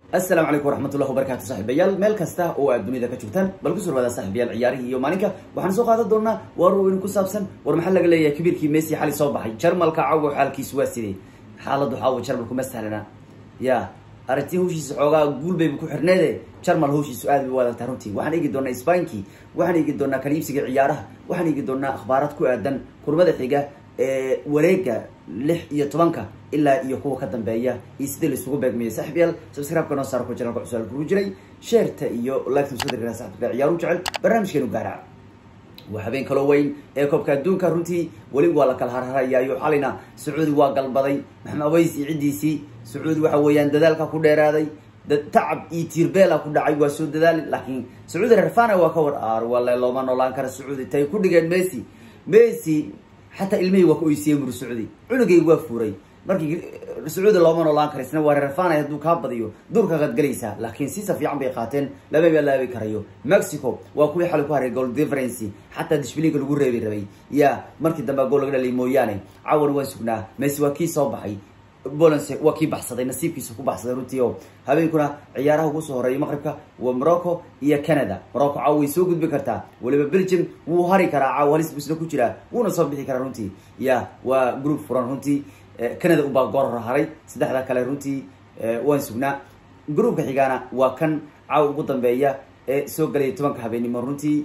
asalaamu calaykum waraxmatullahi wabarakatu saaxiibayaal meel kasta oo aad dunida ka joogtaan bal kusoo dhawaada saaxiibayaal ciyaarihii iyo maalinka waxaan soo qaadan doonaa war weyn ku saabsan war maxaa laga leeyahay kabiirkii messi xali soo baxay jarmalka cawgo xaalkiisu waa sidee xaaladdu xaawo jarmalku ma sahlana ya aragti hawshiisa xoogaa guul bayba ku xirneede jarmal hawshiisu aad bay u adagtaa runtii waxaan eegi doonaa sbankii waxaan eegi doonaa kaliibsiga ciyaaraha waxaan eegi doonaa akhbaarad ku aadan kurmada xiga ee wareega lix iyo tobanka ilaa iyo kuwa ka dambeeya iyo sidii laisugu beegmayay saaxiibyaal subscribe-ka noo saar ku janalka cusub kugu jiray sheerta iyo like soo dirgana saxibka ciyaaru jecel barnaamijkeenu gaaraca waa habeen kaloo weyn ee koobka adduunka runtii weli waa la kala harharayaayo xalina sacuudi waa galbaday maxamed aweys iyo ciddiisii sacuudi waxa weeyaan dadaalka ku dheeraaday tacab iyo tiirbeela ku dhacay waa soo dadaali laakiin sacuudi rerfana waa ka war aar wale looma noolaan kara sacuudi tay ku dhigeen messi messi xataa ilmihii waa ka oysiyey muri sacuudi cunugay waa fuuray markii sacuudi looma noolaan kara isna waa reerfanay hadduu kaa badiyo duurkagaad galaysaa laakiin sisa fiican bay qaateen laba baa laabi karayo mexico waa kuwii xalay ku haray goal difference xataa dishbilinka lagu reebi rabay ya markii dambe gool laga dhalay mooyaane cawan waan sugnaa messi waa kii soo baxay bolanse waa kii baxsaday nasiibkiisa ku baxsaday runtii oo habeenkuna ciyaaraha ugu soo horeeyay maqribka waa morocco iyo canada morocco caaw way soo gudbi kartaa weliba belgium wuu hari karaa caaw halis busna ku jiraa wuuna soo bixi karaa runtii ya waa group furan runtii canada ubaa goor hor haray saddexda kale runtii waan sugnaa groupka xigaana waa kan caaw ugu dambeeya ee soo galaya tobanka habeenimo runtii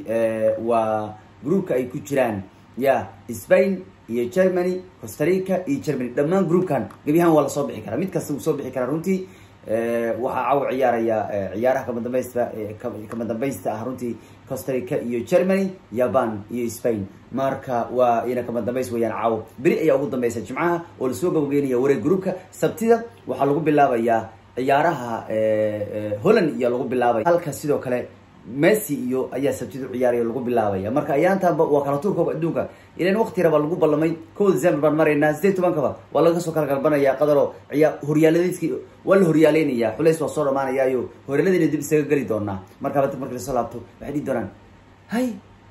waa groupka ay ku jiraan ya spain iyo germany costarica iyo germany dhammaan groupkan gebiyahaan waa lasoo bixi karaa mid kasta wuu soo bixi karaa runtii waxaa caaw ciyaaraya ciyaaraha kama dambaysta kama dambaysta ah runtii costarica iyo germany japan iyo spain marka waa ina kama dambays weyaan caawo beri ayaa ugu dambeysa jimcaha oo lasoo gabagaynaya wareeg groupka sabtida waxaa lagu bilaabayaa ciyaaraha holland iyo lagu bilaabaya halka sidoo kale messi iyo ayaa sabtidu ciyaaraya lagu bilaabaya marka ayaantaanba waa kala tuur kooba adduunka ilan waqti raba lagu ballamay kow december baan maraynaa sideed tobankaba waa laga soo kala galbanaya qadaro ciyaa horyaaladeyski waa la horyaaleynayaa xulays waa soo dhamaanayaayo horyaaladeyna dib isaga geli doonaa markaaba dib markii lasoo laabto waxay dhihi doonaan hay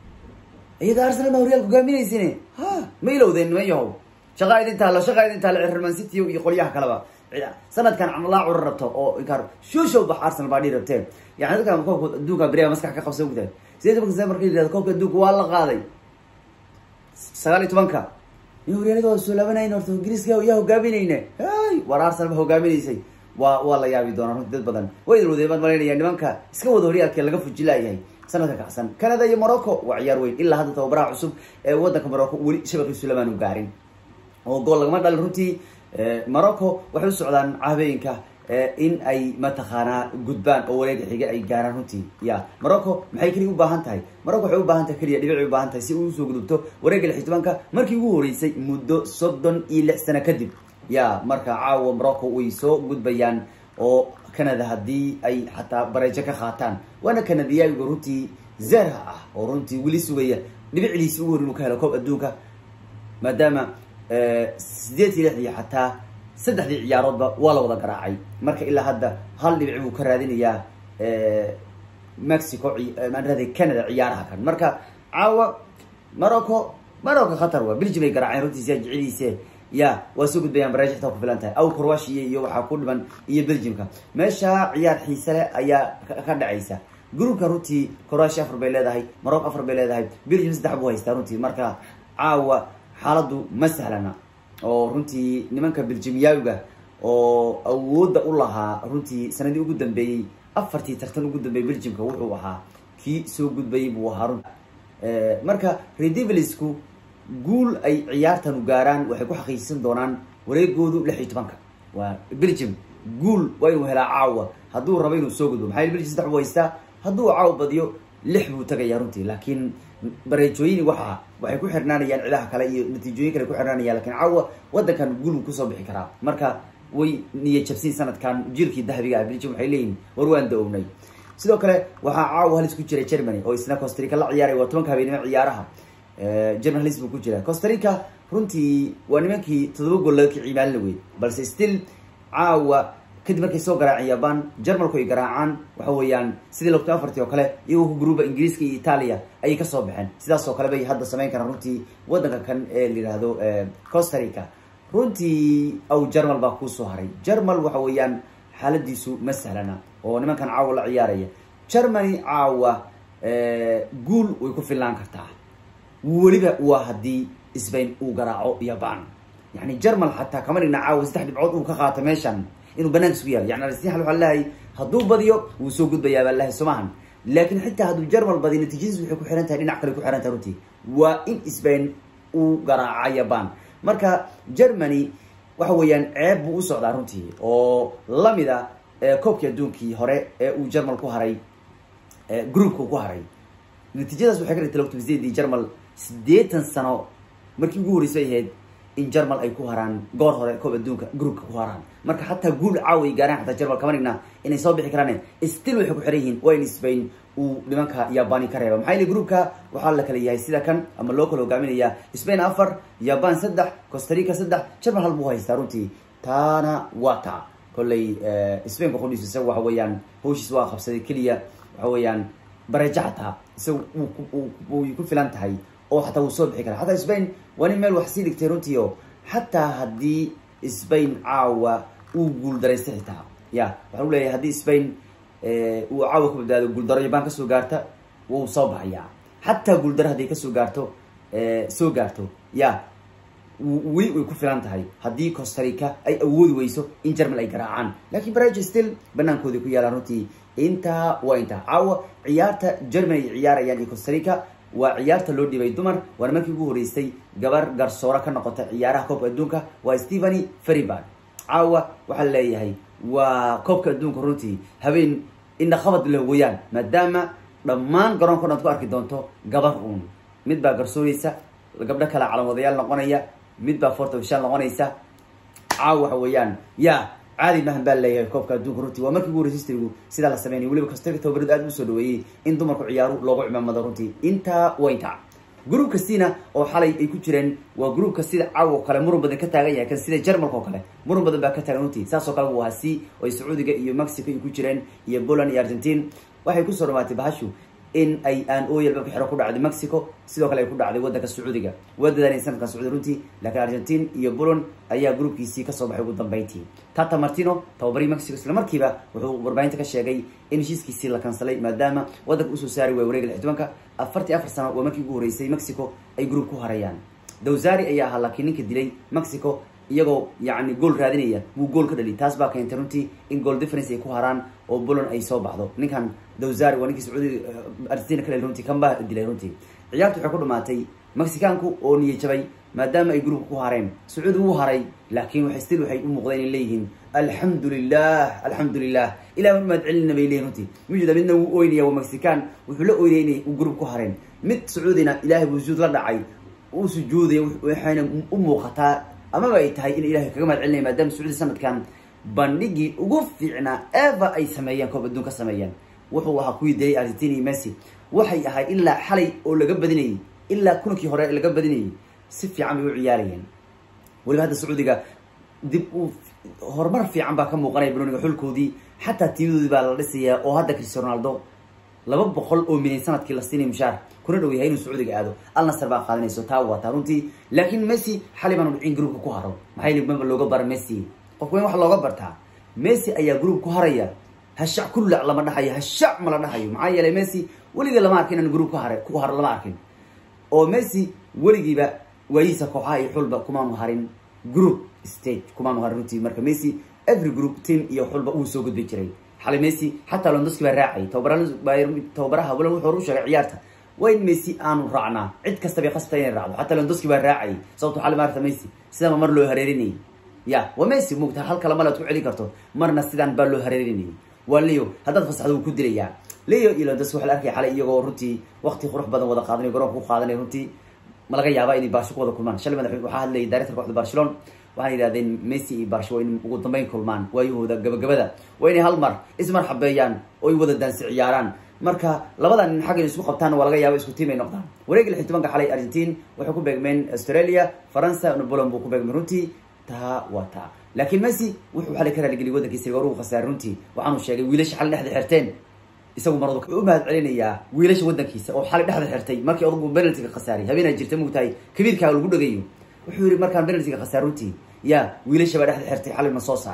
iyada arsenal baa horyaalka hogaaminaysine ha ma ilowdeen niman yahow shaqaa idin taalo shaqaa idin taalo cirman city iyo qolyaha kaleba sanadkan camalaa cura rabto oo inkaar shooshow bax arsenal baa dhihi rabteen yani dadkan koobka adduunka beriya maskax ka qabsan ogtahay sideed tobanka sane marka yidhahdo koobka adduunka waa la qaaday sagaal iyo tobanka in horyaalada waa soo laabanayn horta ingiriiska yaa hogaaminayne hay war arsenal ba hogaaminaysay waa waa la yaabi doonaa runti dad badan way idilwadeen baan malaynaya nimanka iska wada horyaalkee laga fujilaayahay sanadka kacsan canada iyo morocco waa ciyaar weyn ilaa hadda tababaraha cusub ee wadanka morocco weli shabaqiisu lamaanu gaarin oo gool lagama dhalin runtii morocco waxay u socdaan habeenka in ay mataqaanaa gudbaan oo wareega xiga ay gaaraan runtii ya morocco maxay keliya u baahan tahay morocco waxay u baahan tahay keliya dhibicay u baahan tahay si uu usoo gudubto wareega lix iyo tobanka markii ugu horeysay muddo soddon iyo lix sano kadib ya marka caawa morocco way soo gudbayaan oo canada haddii ay xataa bareejo ka qaataan waana canadiyaaga runtii zerha ah oo runtii weli sugaya dhibicdiisi ugu hor inuu ka helo koob adduunka maadaama sideed iyo lixdii xataa saddexdii ciyaaroodba waa la wada garaacay marka ilaa hadda hal dhibic buu ka raadinayaa mexico maan raday canada ciyaaraha kan marka caawa morocco morocco khatar wa belgium ay garaaceen runtiisa jeceliise ya waa soo gudbayaan baraaji xitaa ku filan tahay aw croatia iyo waxaa ku dhiman iyo belgiumka meesha ciyaar xiise leh ayaa ka dhacaysa groupka runtii croatia afar bay leedahay morocco afar bay leedahay belgium saddex buu haystaa runtii marka caawa xaaladdu ma sahlana oo runtii nimanka belgiumyaaga oo awoodda u lahaa runtii sanadii ugu dambeeyey afartii tartan ugu dambeeyey belgiumka wuxuu ahaa kii soo gudbayay buu ahaa run marka redivelisku guul ay ciyaartanu gaaraan waxay ku xaqiijisan doonaan wareegoodu lix iyo tobanka waa belgium guul waa inuu helaa caawa hadduu rabo inuu soo gudbo maxaa belgium saddex buu haystaa hadduu caawa badiyo lix buu tagayaa runtii laakiin bareejooyin waxa waxay ku xirnaanayaan cidaha kale iyo natiijooyin kale ku xirnaanayaan lakin caawa wadankan guul buu kusoo bixi karaa marka way niya jabsiin sanadkan jiilkii dahabiga ah belgium waxay leeyihin war waan da-ownay sidoo kale waxaa caawa halis ku jira germany oo isna costarica la ciyaaray waa tobanka habeenimo ciyaaraha german halis buu ku jira costarica runtii waa nimankii todoba gool laga kiciy maalina wey balse still caawa kadib markay soo garaaceen yaban jarmalku ay garaacaan waxa weeyaan sidii logto afartii oo kale iyagoo ku gruuba ingiriiska iyo italia ayay kasoo baxeen sidaas oo kale bay hadda samayn karaan runtii wadanka kan ee la yihahdo costarica runtii aw jarmal baa kuusoo haray jarmal waxa weeyaan xaaladiisu ma sahlana oo nimankan caawa la ciyaaraya germany caawa guul way ku fillaan kartaa weliba waa haddii spain uu garaaco yaban yani german xataa kama dhigna caawa saddex dhibcood uu ka qaato meeshan inuu banaanka isku yaalo yani arsenal waxaa leeyahay hadduu badiyo wuu soo gudbayaa baa lehay somahan laakiin xitaa hadduu german badiyo natiijadiis waxay ku xihan tahay dhinac kale ku xihan tahay runtii waa in spain uu garaaca yaban marka germany waxa weeyaan ceeb buu u socdaa runtii oo lamida koobkii adduunkii hore ee uu germal ku haray groupka ku haray natiijadaas waxay ka dhigtay loctobisedi germal siddeetan sano markii ugu horreysay ahayd in germal ay ku haraan goor hore koob adduunka groupka ku haraan marka xataa guul caawa ay gaaraan xataa germal kama dhigna inay soo bixi karaan still waxay ku xiran yihiin waa in spain uu nimanka yabani ka reeba maxaa yili groupka waxaa la kala yahay sida kan ama loo kala hogaaminaya spain afar yaban saddex costarica saddex germal hal buu haystaa runtii taana waa taa kolley spain kuqudhiisu isaga waxa weeyaan hawshiis waa qabsaday keliya waxa weeyaan bareejo xataa isaga way ku filan tahay oo xataa wuu soo bixi kara xataa spain waa nin meel wax sii dhigtay runtii oo xataa haddii spain caawa uu guuldaraystay xitaa ya waxaa u leeyahay haddii spain uu caawa ka badbaado guuldaro yabaan kasoo gaarta wuu soo baxayaa xataa guuldaro hadday kasoo gaarto soo gaarto ya weli way ku filan tahay haddii costarica ay awoodi weyso in germal ay garaacaan lakin barejo still banaankooda ku yaalaan runtii intaa waa intaa caawa ciyaarta germany ay ciyaarayaan iyo costarica waa ciyaarta loo dhibay dumar waana markii ugu horeysay gabar garsoora ka noqota ciyaaraha koobka adduunka waa stepheny ferryban caawa waxaa leeyahay waa koobka adduunka runtii habeen indhaqabad leh wayaan maadaama dhammaan garoonka o dhan ad ku arki doonto gabar uun mid baa garsooreysa gabdho kale calamadayaal noqonaya mid baa forta ofishaal noqonaysa caawa waxa weeyaan ya caadi mahan baa leeyahay koobka adduunka runtii waa markii ugu horreysay histrigu sidaa la sameynay weliba kastaka tababaradu aad usoo dhaweeyey in dumarku ciyaaru loogu cimaamado runtii intaa waa intaa groupka sina oo xalay ay ku jireen waa groupka sida caawa oo kale muran badan ka taagan yahay kan sida germalka oo kale muran badan baa ka taagan runtii saas oo kale uu ahaa c oo ay sacuudiga iyo mexico ay ku jireen iyo poland iyo argentine waxay kusoo dhamaatay bahashu in ay aan oyel babka xero ku dhacday mexico sidoo kale ay ku dhacday waddanka sacuudiga waa dadaalay sanadkan sacuudi runtii laakiin argentine iyo poland ayaa groupkiisii kasoo baxay ugu dambeyntii tata martino tababarii mexico isla markiiba wuxuu warbaahinta ka sheegay in heshiiskiisii la kansalay maadaama waddanka usoo saari waay wareega lixtobanka afartii afar sano waa markii ugu horreysay mexico ay group ku harayaan dawsari ayaa ahaa laakiin ninka dilay mexico iyagoo yacni gool raadinaya wuu gool ka dhali taas baa keentay runtii in goal difference ay ku haraan oo poland ay soo baxdo ninkan dawsari waa ninkii sacuudi argentina ka dhali runtii kan baa dilay runtii ciyaartu waxay ku dhamaatay mexicaanku oo niyajabay maadaama ay groupka ku hareen sacuudi wuu haray laakiin waxay stil waxay u muuqdeen inay leeyihiin alxamdu lilah alxamdu lilah ilah waan umaad celinna bay leeyihin runtii mujuda midna wuu oynaya waa mexican wuxuu la oynaya inay group ku hareen mid sacuudina ilahay buu sujuud la dhacay uu sujuudaya waxayna u muuqataa amaba ay tahay in ilahay kaga mahad celinaya maadaama sacuudi sanadkan bandhigii ugu fiicnaa eva ay sameeyeen koob adduun ka sameeyeen wuxuu ahaa kuwii dilay argentina iyo messi waxay ahayd ilaa xalay oo laga badinayay ilaa kunankii hore laga badinayay si fiican bay u ciyaarayeen weliba hadda sacuudiga dib u horumar fiican baa ka muuqanaya banoniga xulkoodii xataa tiimadoodii baa la dhisayaa oo hadda cristiano ronaldo laba boqol oo milyan sanadkii la siinay mushaar kuna dhow yahay inuu sacuudiga aado alnasar baa qaadanayso taa wataa runtii laakiin messi xalay baanu dhicin groupka ku haro maxaa yili maba looga bara messi qofka weyn waxa looga bartaa messi ayaa group ku haraya hashac kullac lama dhahayo hashac ma la dhahayo maxaa yeelay messi weligii lama arkin inaan group ku hare ku haro lama arkin oo messi weligiiba waayihiisa kooxaha iyo xulba kumaanu harin group stage kumaanu harin runtii marka messi every group team iyo xulba uu soo gudbi jiray xalay messi xataa londoski baa raacay tababaraha wala wuxuu hor u sheegay ciyaarta waa in messi aanu raacnaa cid kasta bay qasbta inay raacdo xataa londoski baa raacay sababto xalay maarta messi sidama mar loo hareerinayay ya waa messi mugta hal kale malaad ku celin karto marna sidaan baa loo hareerinayay waa leo haddaad fasaxdo wuu ku dilayaa leo iyo londos waxa la arkaya xalay iyagoo runtii waqti qurux badan wada qaadanay garoonka ku qaadanay runtii ma laga yaaba inay barsho ku wada kulmaan shalay madax waxaa hadlayay director kooxda barcelona waxaana yidhahdeen messi iyo barsho waa in ugu dambeyn kulmaan waayahooda gabagabada waa inay hal mar ismar xabeeyaan oy wada daansi ciyaaraan marka labadan nin xaggan isku qabtaan waa laga yaaba isku tiim ay noqdaan wareega lixi tobanka xalay argentine waxay ku beegmeen australia faransa poland buu ku beegmeen runtii taa waa taa laakiin messi wuxuu xalay ka raaligeliy waddankiisa war uu khasaaray runtii waxaanu sheegay wiilasha xalay dhexda xirteen isagu maradu u mahad celinayaa wiilasha waddankiisa oo xalay dhexda xirtay markii odagu penaltiga khasaaray habeenaa jirta mugtahay kabiirkaaga lagu dhagayo wuxuu yihi markaan penaltiga khasaar runtii ya wiilasha baa dhexda xirtay xalay na soo saaray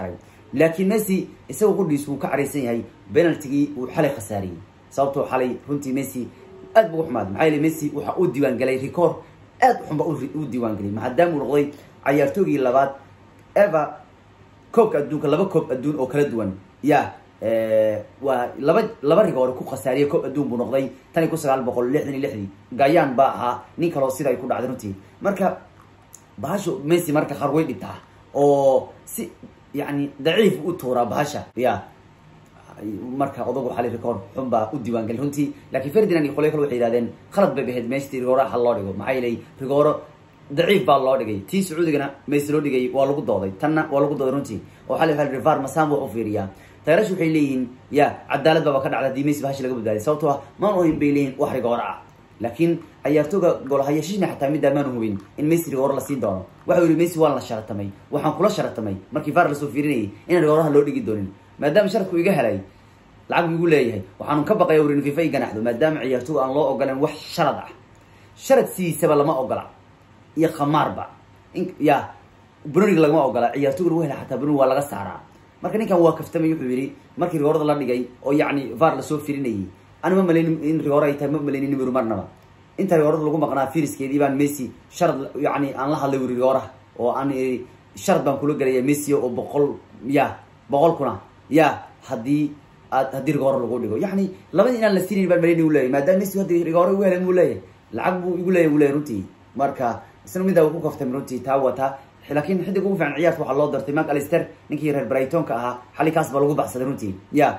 laakiin messi isaga qudhiis wuu ka caraysan yahay penaltigii uu xalay khasaariyey sababtoo xalay runtii messi aad bu uxumaad maxaa yele messi waxa uu diiwaan galay record aad uxunba u diiwaan geliyay maadaama uu noqday cayaartoogii labaad eva koobka adduunka laba koob adduun oo kala duwan ya waa laba laba rigoore ku khasaariyay koob adduun buu noqday tan iyo kun sagaal boqol lixdan iyo lixdii gayaan baa ahaa nin kaloo sida ay ku dhacday runtii marka bahashu messi marka qaar way dhibtaa oo si yani daciif u tuuraa bahasha ya marka odagu xali record xun baa u diiwaan geli runtii laakiin ferdinand iyo qolyo kale waxay yihahdeen khalad bay bahayd messi rigooraha hal loo dhigo maxaa yeelay rigooro daciif baa loo dhigay tii sacuudigana messi loo dhigay waa lagu dooday tanna waa lagu dooday runtii oo xali waa var masaan wax u fiiriyaa tayrash waxay leeyihiin ya cadaalad baaba ka dhacda hadii messi bahashi laga badbaadiy sababtoo ah maan ohin bay leeyihin wax rigooro ah laakiin cayaartooga golahaya shishna xataa middaa maanu hubin in messi rigooro la siin doono waxau yihi messi waan la sharatamay waxaan kula sharatamay markii var lasoo fiirinayay inaan rigooraha loo dhigi doonin maadaama sharadku iga helay lacag bu igu leeyahay waxaanu ka baqaya urin fifa i ganaxdo maadaama ciyaartooga aan loo ogolan wax sharad ah sharad sidiisaba lama ogola iyo khamaarba ya broniga lagama ogola ciyaartooga lagu hela xataa broni waa laga saaraa marka ninkan waa kaftamay wuxuu yihi markii rigoorada la dhigay oo yacni var lasoo firinayay ani ma malayn in rigooro ay tahay ma malaynin nimir marnaba inta rigoorada lagu maqnaa firiskeedii baan messi sharad yani aan la hadlay wuri rigooraha oo aan sharad baan kula gelaya messi oo boqol ya boqol kuna ya haddii aad haddii rigooro lagu dhigo yani labadii inaan la siinayn baan malayni u leyahy maadaama messi haddii rigooro igu helen buu leeyahay lacag buu igu leeyahy u leyahy runtii marka isna midaa ku kaftami runtii taa wataa laakiin xidig ugu fiican ciyaarta waxaa loo dartay mark alister ninkii reer brightonka ahaa xali kaas baa lagu baxsaday runtii ya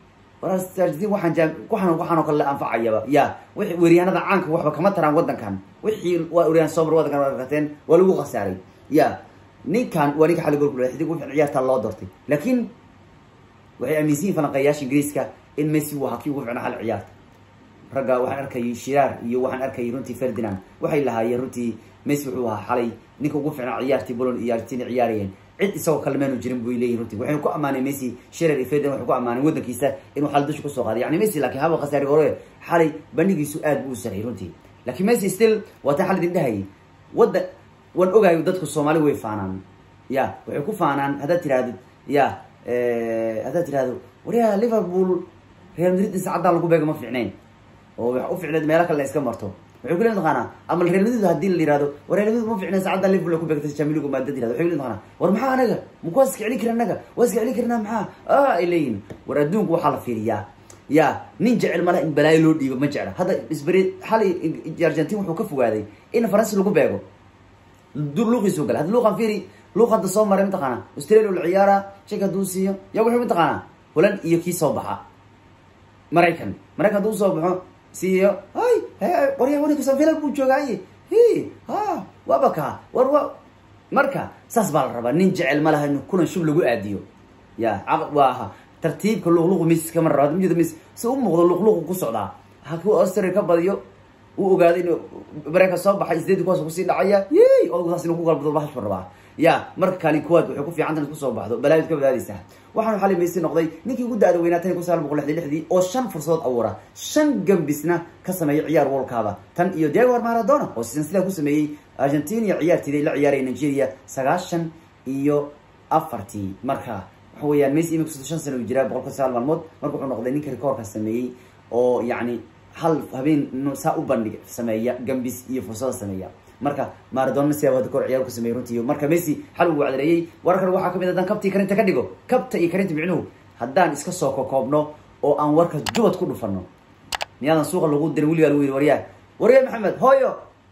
waxaan ja waxaan waxaan oo kale la anfacayaba ya w weeryahanada caanka waxba kama taraan wadankan wixii waa weryahan soomar wadankan waa kateen waa lagu khasaaray ya ninkan waa ninka xali golku xidig ugu fiican ciyaarta loo dartay laakiin waxay aaminsan yihin falanqeeyaasha ingiriiska in messi uu ahaa kii ugu ficna xal ciyaarta ragga waxaan arkayay shiraar iyo waxaan arkayay runtii ferdinand waxay lahaayeen runtii messi wuxuu ahaa xalay ninka ugu ficnaa ciyaartii bolon iyo argentina ciyaarayeen cid isagoo kale maanu jirin bay leeyihin runtii waxaynu ku ammaanay messi shirar iyo ferdinand waxay ku ammaanay waddankiisa inuu xal dusha kusoo qaaday yani messi laakiin haba khasaari hore xalay bandhigiisu aad buu u sarayay runtii laakiin messi still waa taa xal idin dhahayay wadda waan ogahay dadku soomaali way faanaan ya waxay ku faanaan haddaad tirahdid ya haddaad tirahdo waryaa liverpool real madrid in saacaddan lagu beega ma fiicnayn oo wax u ficneed meelo kale la iska marto waxay kule taqaanaa ama real madrid hadii la yihahdo war real madrid ma ficneen saacaddan liverpool ay ku beegtay champions league maadad yirahdo waxay kule taqaanaa war maxaa anaga maku waa iska celin kara anaga waa iska celin karnaa maxaa ah ay leeyihin war adduunku waxaa la fiiriyaa ya nin jecel malaha in balaayo loo dhiibo ma jecla hadda isberi xalay argentin wuxuu ka fogaaday in faransi lagu beego luuqiisu gala hadda luuqan fiiri luuq hadda soo maray mataqaana australia la ciyaara shek hadduu siiyo ya wuxuu mataqaanaa holand iyo kii soo baxa maraykan maraykan hadduu usoo baxo siiyo hay warya waninkasan filal buu joogaaye hi ha waaba kaa war wa marka saas baa la rabaa nin jecel ma laha in kulan shub lagu aadiyo ya waa aha tartiibka luqluqu mis kama raba mid mis si u muuqdo luqluqu ku socdaa haku australia ka badiyo uu ogaaday in maraykan soo baxay sideedi kuwaas kusii dhacaya y odagu saas inuu ku galbado bahashu rabaa ya marka kaalin kuwaad waxay ku fiicantan isku soo baxdo balaayad ka badaadaysaa waxaanu xali messi noqday ninkii ugu da-da weynaa tan iyo kun sagaal boqol lixdan lixdii oo shan fursadood abuura shan gambisna ka sameeyay ciyaar wolkaaba tan iyo diego maradona oo sisan sidaa ku sameeyey argentina ciyaarteeda ay la ciyaaraya nigeria sagaashan iyo afartii marka waxa weeyaan messi imika soddon shan sana uu jiraa boqol kun sagaal maalmood marka wuxuu noqday ninka rikoorka sameeyey oo yacni hal habeen saa u bandhig sameeya gambis iyo fursada sameeya marka maradona sidaa hadda kahor ciyaar ku sameeyey runtii marka messi xal uu wacdareeyey warkan waxaa kamid haddaan kabta iyo karinta ka dhigo kabta iyo karinta micnuhu haddaan iska soo kokoobno oo aan warka jubad ku dhufano miyaadan suuqa lagu dirin weligaa lagu yidhi waryaa waryaa maxamed hooyo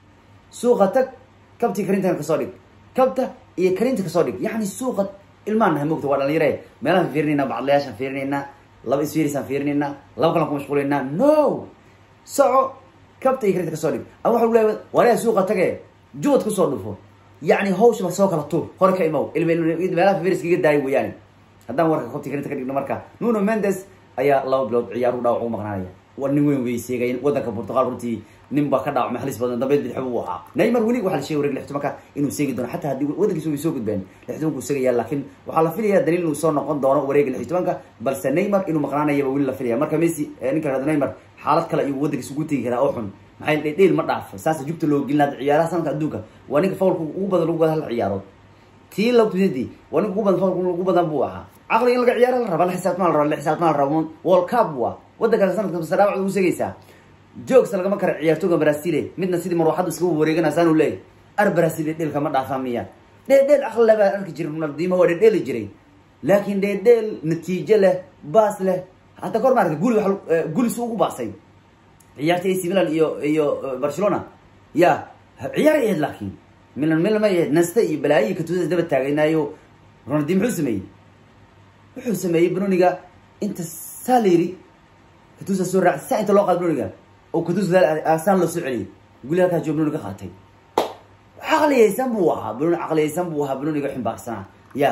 suuqa tag kabta iyo karintan kasoo dhig kabta iyo karinta kasoo dhig yacni suuqa ilmaan nahay mogta waa dhalinyare meelahaan fiirinayna bacdlayaashaan fiirinaynaa laba isfiirisaan fiirinaynaa laba kalan ku mashquulaynaa no soco kabta iyo karinta kasoo dhig ama waxa lagu leeya waryaa suuqa tage jubad kusoo dhufo yacni hawshaba soo kala tuur hore ka imow meelaha firiskiga daayo weyaani haddaan warka kabta iyo karinta ka dhigno marka nuno mendes ayaa laba bilood ciyaaru dhaawac ugu maqnaanaya war nin weyn way seegayen wadanka portugal runtii nin baa ka dhaawacmay halis badan dambeed bidxab uu ahaa neymar weli waxaa la sheegay wareeg lixtumanka inuu seegi doono xataa haddii wadankiisa way soo gudbeen lixtumanka uu segaya laakiin waxaa la filayaa daliil inuu soo noqon doono wareega lixtumanka balse neymar inuu maqnaanayaba weli la filaya marka messi ninka lahado neymar xaalad kale ayuu wadankiisa ugu tegi karaa oo xun maxay dhedheel ma dhaafo saasa jugta loo gelin hada ciyaaraha sanadka adduunka waa ninka fawlka ugu badan ugu badan hal ciyaarood tii labtudii waa ninka ugu badan fawlka ugu badan buu ahaa caqli in laga ciyaara la raba la xisaabtama la raba la xisaabtama la raba world cup wa waddankaas sanadka mase dhaawacda ugu segaysaa joogsa lagama kara ciyaartooga brazil midna sidii marwaxadu iskaga wareeganasaan uu leeyahy ar brazil dheelka ma dhaafaa miya dheedheel aqli labaa arki jiray ronaldinho waa dheedheeli jiray laakiin dheedheel natiijo leh baas leh hadda kor maarata guli wa gulis ugu baasay ciyaarta ac milan iyo iyo barcelona ya ciyaar ay ahayd laakiin milan milan ma ahayd nasta iyo balaayo iyo katuudas daba taaganayo ronaldin muxuu sameeyey wuxuu sameeyey bruniga inta saa la yiri katuusa soo raac saa inta loo qaado bruniga oo katuus saan loo soo celiyay guli halkaa joo bruni ka qaatay caqliyaysan buu ahaa bruni caqliyaysan buu ahaa bruniga ximbaarsanaa ya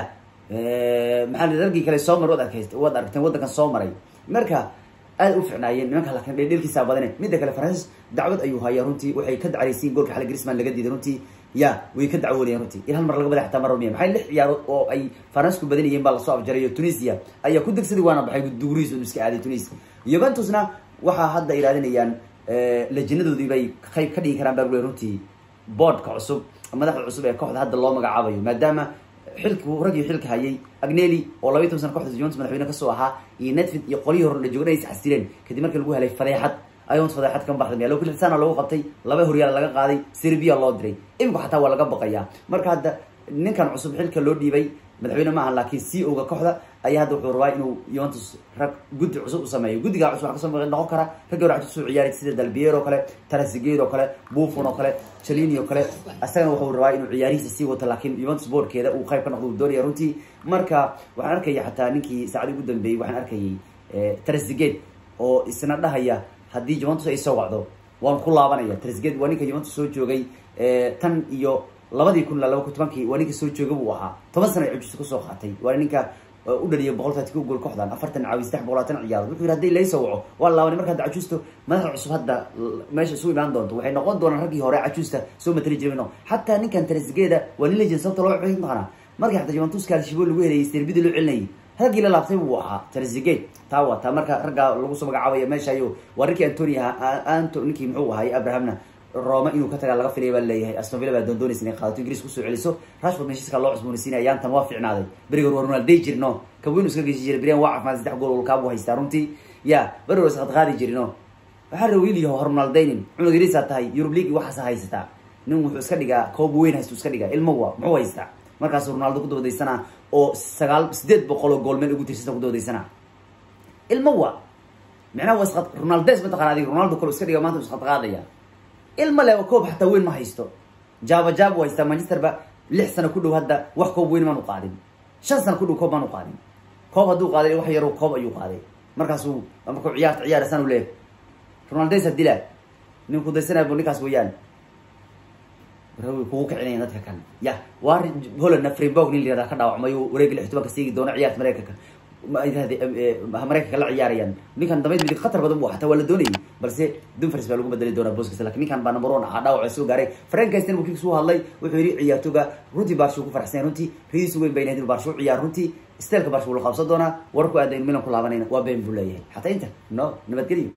maxaa li raggii kale soo maray waad arkayst waad aragteen waddankan soo maray marka aad u ficnaayeen nimanka laakiin dheeldheelkiisaa badane midda kale faransis dacwad ayuu hayaa runtii waxay ka dacraysiin goolka xali grisman laga diiday runtii ya way ka dacwoodayeen runtii in hal mar laga baday xataa mar miya maxay lix ciyaarood oo ay faransisku badanayeen baa lasoo afjaray oo tunisia ayaa ku degsaday waana baxay dugriis inu iska aaday tunis yuventusna waxaa hadda iraadinayaan lajinadoodii bay qayb ka dhigi karaan baa gule runtii boardka cusub madaxda cusub ee kooxda hadda loo magacaabayo maadaama xilku raggii xilka hayay agneli oo labaiy toban sana koxda juventus madaxweyne kasoo ahaa iyo netfid iyo qolyihii hore la joogna ay isxastireen kadib markii lagu helay fadeexad ayont fadeexad kan baxday laba kili sana lagu qabtay laba horyaal laga qaaday serbia loo diray iminku xataa waa laga baqayaa marka hadda ninkan cusub xilka loo dhiibay madaxweyne ma aha laakiin c o ga kooxda ayaa hadda wuxuu rabaa inuu yuventus rag guddi cusub u sameeyo guddigaa cusub waxa kasoo noqon kara raggi hore usoo ciyaaray sida dalbier oo kale tarasigeed oo kale buffon oo kale chalini oo kale isagana wuxuu rabaa inuu ciyaarihiisa sii wato laakiin yuventus boardkeeda uu qayb ka noqdo uu doonaya runtii marka waxaan arkaya xataa ninkii saacadi ugu dambeeyey waxaan arkayay tarasigeed oo isna dhahaya haddii juventus ay soo wacdo waan ku laabanaya tarasigeed waa ninka juventus soo joogay tan iyo labadii kun ila laba kun tobankii waa ninka soo jooga buu ahaa toban sana ay cajuusta kusoo qaatay waana ninka u dhaliyay boqol taati ku gool kooxdan afartan caawi saddex boqol labaatan ciyaarood wuxuu yidhi hadday laysoo waco waa laabanay marka hadda cajuusto madaxda cusub hadda meesha isugu imaan doonto waxay noqon doonaan raggii hore cajuusta soo matali jiray no xataa ninkan tarasgeeda waa nin legend sababta loo codin taqana markii xataa juventus kaalshibo lagu helayay serbida loo celinayay raggii la laabtay buu ahaa tarasgeed taa waa taa marka raggaa lagu soo magacaabaya meeshayo waa ninkii antoni ahaa anto ninkii muxuu ahaay abrahamna roma inuu ka tagaa laga filaya baa leeyahay astonvilla baa doondoonaysa inay qaadato ingiriis kusoo celiso rashford heshiiska loo cusboonaysiinaya yaantan waa ficnaaday beriga hore waa ronalday jirno kaweynu iska geshi jiray beriyan waa caafimaad saddex gool walkaabu haystaa runtii ya beri hore isqad qaadi jirino waxaa ra wiil yaho ronaldaynin cunug yariisaa tahay yurub league waxaasa haysataa nin wuxuu iska dhigaa koob weyn haystu iska dhigaa ilmowa muxuu haystaa markaasu ronaldo ku dabadaysanaa oo sagaal sideed boqol oo gool meel ugu tirsata ku dabadaysanaa ilmowa micnaha waa isqad ronaldes mataqana adig ronaldo kalo iska dhiga maanta isqad qaadaya ilma le koob xataa weyn ma haysto jaba jab u haystaa manchester ba lix sano ku dhow hadda wax koob weyn maanu qaadin shan sano ku dhow koob maanu qaadin koob hadduu qaaday wax yaro koob ayuu qaaday markaasuu markuu ciyaarta ciyaarasaan u leeyahy ronaldes hadila nin ku daysanaya bu ninkaas weeyaan kugu kicinaya dadka kale ya waa hollandna freeborg nin layirahda ka dhaawacmay oo wareega lix tobanka seegi doono ciyaarta mareykanka mareykanka la ciyaarayaan ninkan dambeyd midig khatar badan bu hataa waa la doonayay balse dumfres baa lagu bedeli doonaa booskiisa lakin ninkan baa number one ahaa dhaawaca soo gaaray frankenstein buu kiisu hadlay wuxuu yidhi ciyaartooga runtii barshu ku faraxsan runtii riisu weyn bayna hadin barshu ciyaar runtii steelka barshu wuu la qabsan doonaa warku aadayn milan ku laabanayna waa been buu leeyahay xataa inta no nabadgelyo